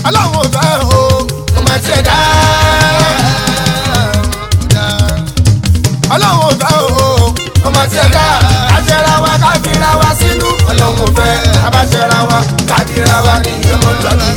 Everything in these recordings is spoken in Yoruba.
ọlọ́run ò fẹ́ o kò má tiẹ̀ dá. ọlọ́run ò fẹ́ o kò má tiẹ̀ dá. àṣẹra wa ká fira wa sínú ọlọ́run ò fẹ́ abáṣẹra wa ká fira wa ní ìyọmọlọ́bí.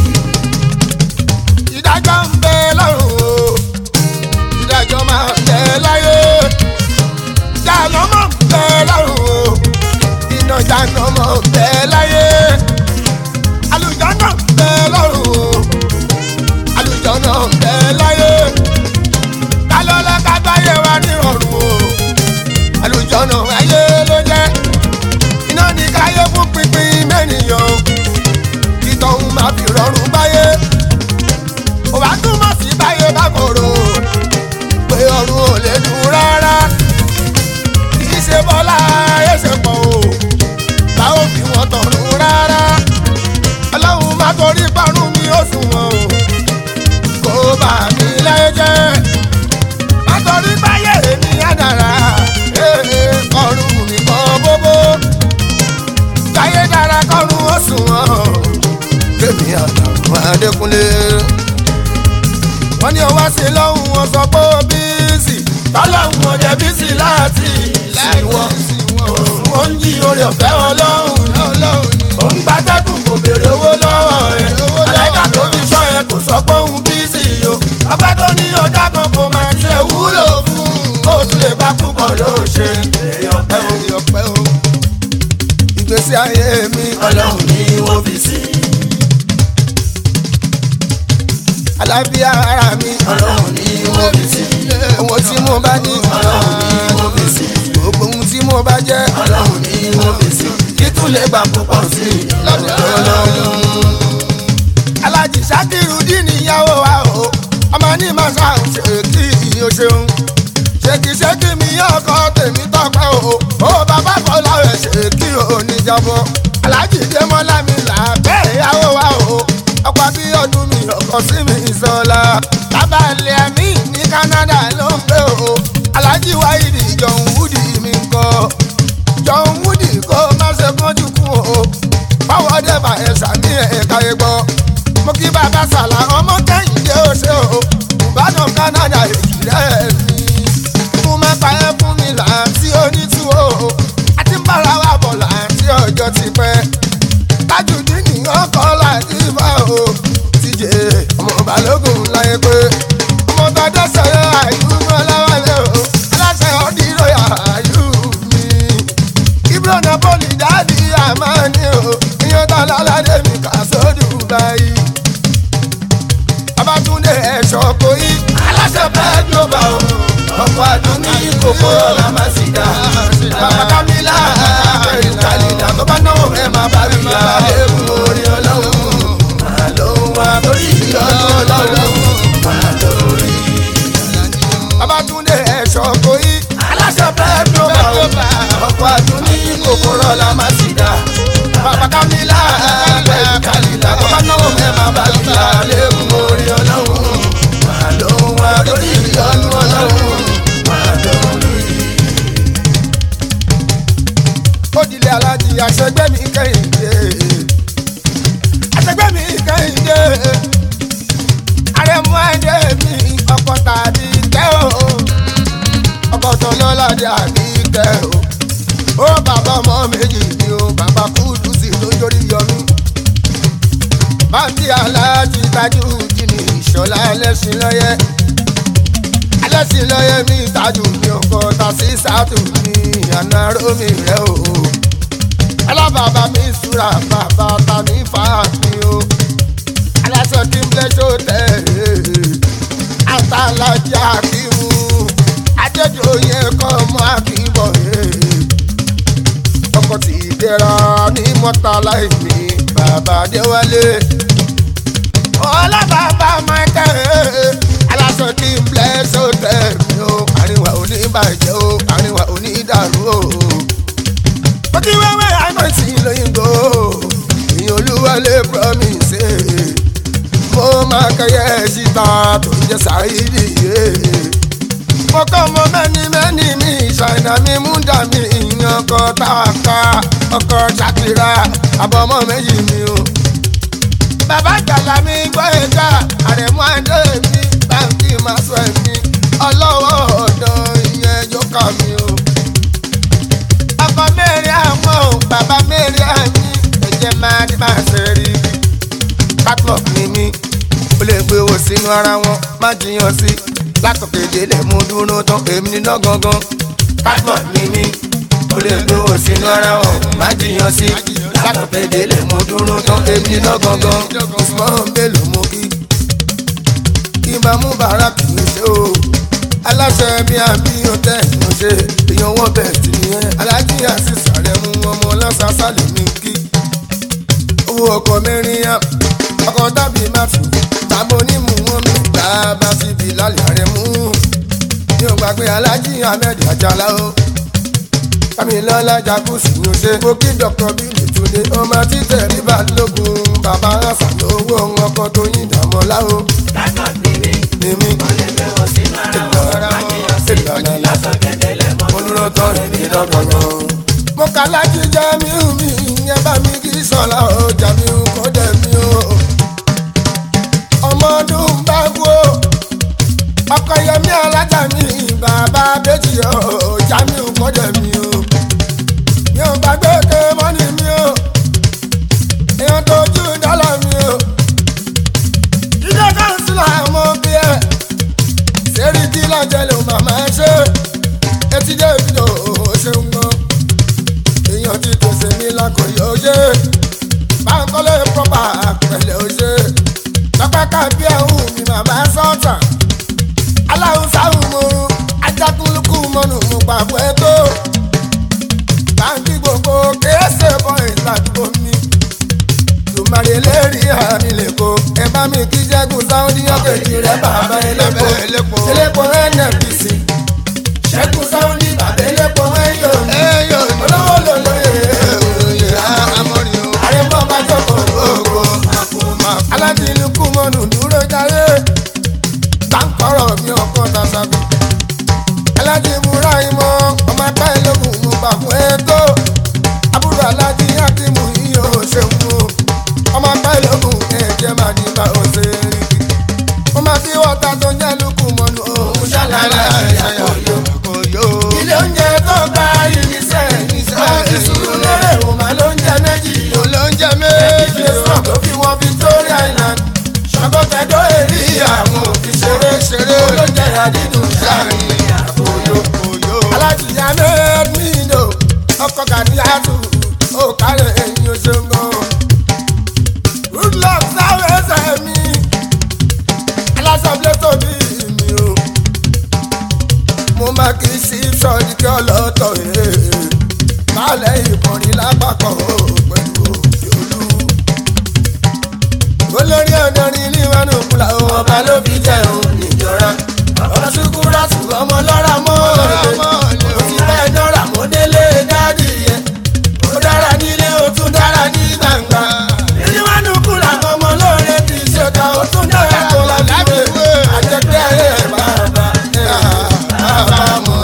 ìdájọ́ ń bẹ lọ́run o ìdájọ́ máa ń bẹ láyé jáná mọ̀ ń bẹ lọ́run o iná jáná mọ̀ ń bẹ láyé alùjáná ń bẹ lọ́run o alùjáná ń bẹ láyé kálọ́lá kágbáyé wa ní ọ̀run o alùjáná ayé ló jẹ́ iná ní káyé fún pínpín mẹ́nìyàn ìtọ̀hún máa fi rọrùn báyé òbá túmọ̀ sí báyé bá kòrò pé ọ̀run ò lè dùn rárá kì í ṣe bọ́lá ẹsẹ̀ pọ̀ o bá ò fi wọn tọ̀run rárá ọlọ́run má torí parun mi ó sùn wọn o kó bà mí láyé jẹ́ má torí báyé mi àdàrà ọ̀run mi kọ́ bóbó báyé dára kọ́run ó sùn wọn kémi àtàwọn adékúnlé wọ́n ní ọwọ́ sí lọ́hùn wọn sọ pé ó bíìsì tọ́lọ́hùn wọn jẹ́ bíìsì láti sí wọn wọ́n ń yí orí ọ̀fẹ́ ọlọ́hùn ó ń gbàtẹ́kùn kò béèrè owó lọ́wọ́ ẹ̀ aláìka tó fi sọ ẹ kò sọ pé òun bíìsì o ọpẹ́ tó ní ọjà kan kò máa ṣe wúlò fún kó o tún lè bá púpọ̀ ló ṣe ọpẹ́ o ọpẹ́ o ìgbésí ayé mi ọlọ́run ní wọ́n fi sí. àlàáfíà ara mi ọlọ́run ní wọ́n fi sí. ohun tí mo bá ní ọlọ́run ní wọ́n fi sí. gbogbo ohun tí mo bá jẹ́ ọlọ́run ní wọ́n fi sí. títún lè gbà púpọ̀ sí i lọ́dọ̀ ọlọ́run. alájì sákìrù dín níyàwó wa o ọmọ ní màsà ṣe kí o ṣeun ṣèkìṣèkì mi ọkọ tèmi tọpẹ o ó bàbá fọlá rẹ ṣe kí o níjàbọ alájì démọlá mi là bẹ́ẹ̀ ìyàwó wa o ọkọ bí ọdún mi ọkọ sí mi sọlá bàbá ilẹ̀ mi ní Canada ló ń gbé o alájì wáyìdì John Woody mi ń kọ John Woody kó má ṣe kánjú kú o báwo dé bá ẹ sàmì ẹ̀ka egbọ́ mo kí bàbá sàlà ọmọ kẹ́hìndé ó ṣe o ìbàdàn Canada èjì rẹ̀ mi fún mẹ́ta ẹ fún mi láti onítú o àti ń bára wa bọ̀ láti ọjọ́ ti pẹ́ tájùdí nìyàn kọ́ láti bá o tíjẹ ọmọ balógun láyé pé ọmọ tọjọ́ sọ̀rọ̀ àyùmọ̀ láwálẹ̀ o aláṣẹ ọdírò àyù mi ibro napoli dáàdi àmàní o ìyẹn tó lálàdé mi kà sódù báyìí Babátúndé ẹ̀ṣọ́ kò yí aláṣẹ bẹ́ẹ̀ global o ọkọ̀ àdúní kòkó ọ̀la má sì dá. bàbá Kámílà Bẹ́ẹ̀ni kàlídà tó bá náwó ẹ̀ máa bá mi yá. Ewu orí ọlọ́run máa lóhun wá torí ìyọ́nú ọlọ́run máa lórí. Babátúndé ẹ̀ṣọ́ kò yí aláṣẹ bẹ́ẹ̀ global o ọkọ̀ àdúní kòkó ọ̀la má sì dá. bàbá Kámílà Bẹ́ẹ̀ni kàlídà tó bá náwó ẹ̀ máa bá mi yá. Ewu orí ọlọ́run máa lóhun wá torí ìyọ́nú ọlọ́run máa lórí. òdìlẹ̀ alájì àṣẹgbẹ́ mi kẹ́hìndé àṣẹgbẹ́ mi kẹ́hìndé àrẹ̀mú ẹ̀dẹ́ mi ọkọ̀ tàbí tẹ́ o ọkọ̀ tó lọ́ládé àbí tẹ́ o ó bàbá ọmọ méjì ni o bàbá kúdù sí lójórí yọmí báńkì aláàjì tajú jìnnì ìṣọ̀lá ẹlẹ́sìn lọ́yẹ́ ẹlẹ́sìn lọ́yẹ́ mi tajú mi ọkọ̀ tàṣí sátù mi àná rómi rẹ̀ o alábàbà mi súra bàbá ta mi fà mí o aláṣọ kí n blẹ́ṣọ́ tẹ̀ àtàlájà kí mu ajẹ́jọ́ yẹn kọ́ mọ́ àkíbọ̀ ọkọ̀ tí dẹ́ra ní mọ́tàlá ìmí bàbá déwálé ọlọ́bàbà michael aláṣọ kí n blẹ́ṣọ́ tẹ̀ mí o àríwá oníbàjẹ́ o àríwá onídàrú o bọ́kí wẹ́wẹ́ àìmọ̀tì lóyìnbó ìyẹn olúwalé promise mo máa kẹyẹ síta tó ń jẹ sáyidi yé mo kọ́ mo mẹ́ni mẹ́ni mi ṣàìnà mi mú dà mí ìyẹn ọkọ̀ táàkà ọkọ̀ ṣàkìrà àbọ̀mọ́ méjì mi o bàbá àgbàlá mi gbọ́ ẹ̀ka àrẹ̀mú adé mi báńkì máa sọ ẹ̀mí ọlọ́wọ́ ọ̀dọ́ ìyẹn jókà mi o. ọkọ mẹ́rin àmọ́ ò bàbá mẹ́rin àmì ẹ̀jẹ̀ máa ní máa ṣe rí i. catwalk ni mí ó lè gbé owó sínú ara wọn má jiyàn sí látòkè délé mú dúró tán èmi níná gangan. catwalk ni mí ó lè gbé owó sínú ara wọn má jiyàn sí látòkè délé mú dúró tán èmi níná gangan. usman bello mú kí kí n bá mú bàárà kì í ṣe o aláṣẹ bí àbí ọtẹ ló ṣe èèyàn wọn bẹ́ẹ̀ tì nìyẹn alájí àṣìṣà rẹ mú ọmọ ọlọ́sàsà lè mí kí owó ọkọ̀ mẹ́rin yá ọkọ̀ tàbí máfì tàbí onímù wọn mi gbà bá fi bí lálẹ́ rẹ mú mi ò gbàgbé alájí ahmed àjàlá o kàmílọ́lá jacuzzi ló ṣe mo kí dr bílì túnde ọmọ títẹ̀ rí balógun bàbá ránṣà lówó ọkọ̀ tó yín dàmọ́lá o Látọ̀ ní mi, ní mi ó lè gbé wọn sínú ara wọn. Májèyàn sí látọ̀kẹ́ délẹ̀ mọ́. olùrọ̀tọ̀ rẹ̀ ní lọ́gọ̀gàn. mo kà lájú jamiu mi ìyẹn bá mi kí sọ̀la o jamiu kò dẹ̀ mi o. ọmọ ọdún bá wo ọkọ yẹmi alájà mi bàbá bẹ́jì o jamiu kò dẹ̀ mi o. mi ò gbàgbé ké mọ́nì mi o. èèyàn tó jù dọ́là mi o. ilé kánsílà mo bí ẹ sẹ́rí kí lọ́jọ́ ló màmá ṣe etí dé fídíò ṣeun gan èèyàn ti pèsè mi lákòóyè òye báńkọ́lé pọ́pà pẹ̀lẹ́ òye lọ́pẹ́ kábí ẹ̀hún mi màmá sọ́ọ̀tà aláhùnsáhùn mo ajákùnlùkù mọ́nù mo pàbọ̀ ètò báńkì gbogbo kéésè bọ́ìn ládùúgbò mi tùmọ̀rì lérí àmì lẹ́kọ̀ọ́ ẹ bá mi kí jẹ́gun sáwọ́dí ọ̀kẹ́jì rẹ̀ bàbá ẹlẹ́pọ̀ ẹlẹ́pọ̀ nnpc ṣẹ́gun sáwọ́dí bàbá ẹlẹ́pọ̀ ẹ̀yọ̀ olówó lòlóye àrẹ̀mọ́ bá jókòó gbogbo aládìlúkú mọ́nù dúró jáde báńkọ̀rọ̀ mi ọkọ̀ tàṣàbí alájí múra ìmọ̀ ọmọ apá ìlógún mo gbà fún ètò àbúrò alájí akímù yíyó ṣeun o ọmọ apá ìlógún ẹ̀jẹ̀ máa ní bá o ṣe rí kí ó máa fi wọ́ta tó jẹ́ lukú mọ́nu òun ṣàlàyé àyàkóyò. ilé oúnjẹ tó gba irinṣẹ́ ìṣẹ́ ìṣúrú lérè òun máa ló ń jẹ méjì òun ló ń jẹ méjì sàn tó fi wọ́n Victoria Island ṣàkóso èrí àwọn òfin ṣeré ṣeré olóúnjẹ àdídùn ṣáàrin àkóyò. alájìyá mẹ́ẹ̀ẹ́dínlò ọkọ̀ kàdíyàtù ó kárẹ̀ ẹ̀yìn oṣooṣù good luck sáré ẹsẹ̀ mi aláṣọ́bílẹ̀ tó bí mi o mo máa kí sí sọ́ọ́dí kí ọlọ́tọ̀ ee kálẹ̀ ìkọrin lápapọ̀ o pẹ̀lú òjòlú olórí ọ̀dọ́rin ilé ìwánú kúlà o ọba ló fi jẹ́ òun níjọra ọba ṣukúrà tù ọmọ lọ́ra mọ́ ọ̀rẹ́ o ti bẹ́ẹ̀ dọ́ra mọ́ délé dádì yẹn ó dára nílé ó tún dára ní gbangba ìwánú kúlà ọmọ lóore ti ṣèkà ó tún dára tó lábíwé àjẹpẹ́ ẹ̀ bàbá bàbá mọ̀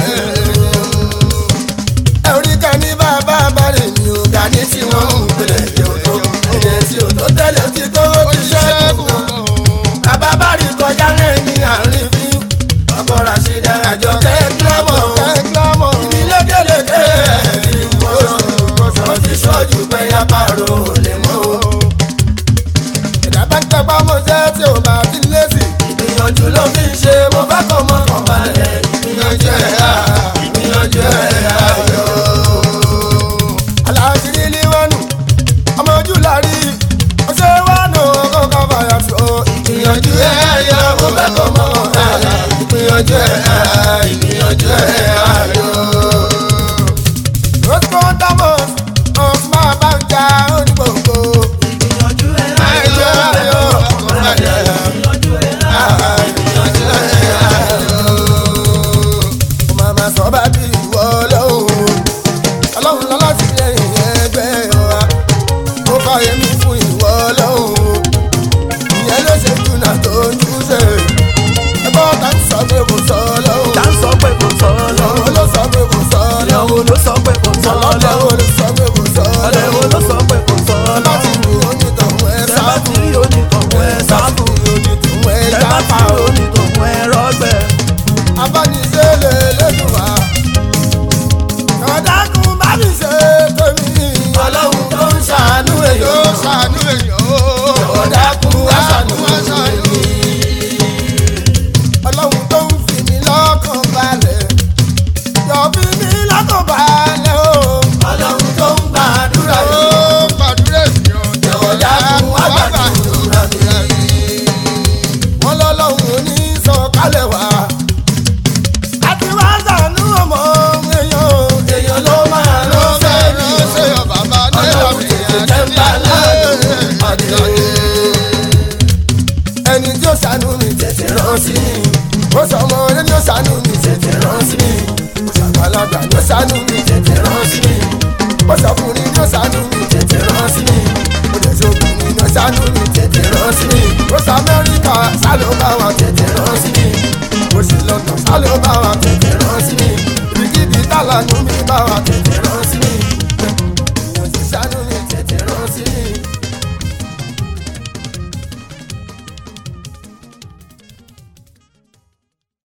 ẹ̀ orí kan ní bàbá bàrẹ̀ mi ò ga ní tí wọ́n ń pèlè jẹ́ òtó èdè tí ò tó tẹ́lẹ̀ tí tó ti ṣẹ́kù bàbá bàrẹ̀ kọjá lẹ́yìn àárín fi ọkọ̀ ràṣídà àjọ kẹ́kílámọ̀ ìbí lékeleke ó ti ṣojú pé yá pààrọ̀ ò lè mọ́ o. ìdá bá ń tẹpá mọ́ jẹ́ tí ò bá ti lésì ìgbìyànjú ló fi ń ṣe mo bá kọ́ mọ́ kàn balẹ̀ ìgbìyànjú ẹ̀ á ìgbìyànjú ẹ̀ á yọ. aláàjì ní wánu ọmọ ojú láàrí ó ṣe wánu ọkọ̀ kan fàyà tó ìgbìyànjú ẹ̀ á yọ mo bá kọ́ mọ́ kàn balẹ̀ ìgbìyànjú ẹ̀ á ìgbìyànjú ẹ̀ á yọ. Rosco Thomas ọ̀sùnmá bá ń jà onígbòǹgbò. Ìgbìyànjú ẹ̀ Àìjọ ayọ̀ ọkọ̀ balẹ̀. ìgbìyànjú ẹ̀ Ìgbìyànjú ẹ̀ ayọ̀. Ó máa ma sọ bá bí ìwọ ọlọ́run. Ọlọ́run lọ́lá ti lẹ́yìn ẹgbẹ́ wa. Ó fàyè mi fún ìwọ ọlọ́run. Ìyẹn ló ṣe jùnà tó ń júṣe. Ẹgbọ́n ta ń sọ pé kò sọ ọlọ́run. tá ń sọ pé kò sọ Ọlọ́run lọ́wọ́ ló sọ pé kò sọ ọlọ́run. ìyàwó ló sọ pé kò sọ Ọlọ́run lọ́wọ́ ló sọ pé kò sọ ọ̀lẹ́wò ọlọ́run. ló sọ pé kò sọ Láti lọ́wọ́ rí onítọ̀hún ẹ ẹ sá bá ti fún. ẹni tí ó ṣàánú mi tètè rán sí mi ó sọ ọmọ rẹ ni ó ṣàánú mi tètè rán sí mi ó ṣàgbàlagbà ni ó ṣàánú mi tètè rán sí mi ó ṣọkùnrin ni ó ṣàánú mi tètè rán sí mi ó dẹ̀ ṣokùnrin ni ó ṣàánú mi tètè rán sí mi ó ṣe amẹ́ríkà sálọ bá wa tètè rán sí mi ó ṣe lọ́nà sálọ bá wa tètè rán sí mi ibikíbi tálànú mi bá wa tètè